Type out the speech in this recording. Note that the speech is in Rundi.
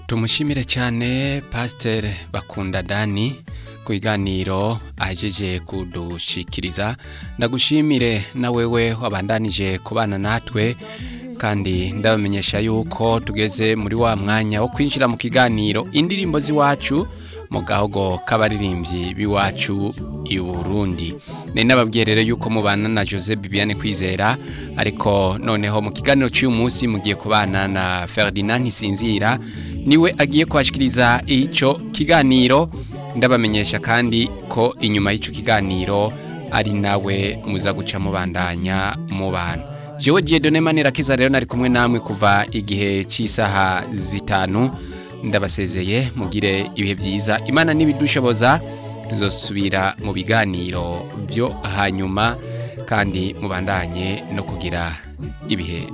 tumushimire cyane pasiteri bakunda dani ku biganiro ahejeje kudushikiriza ndagushimire na wewe wabandanije kubana natwe kandi ndabamenyesha yuko tugeze muri wa mwanya wo kwinjira mu kiganiro indirimbo z'iwacu mu gahogo k'abaririmbyi b'iwacu i Burundi ni nababwiye rero yuko mubana na Jose Bibiane kwizera ariko noneho mu kiganiro cy'uyu munsi mugiye kubana na Ferdinand Ntisinzira niwe agiye kwashikiriza icyo kiganiro ndabamenyesha kandi ko inyuma y'icyo kiganiro ari nawe muza guca mubandanya mubana jewe Dieudonne Manirakiza rero nari kumwe namwe kuva igihe cy'isaha zitanu ndabasezeye mugire ibihe byiza imana n'ibidushoboza tuzosubira mu biganiro byo hanyuma kandi mubandanye no kugira ibihe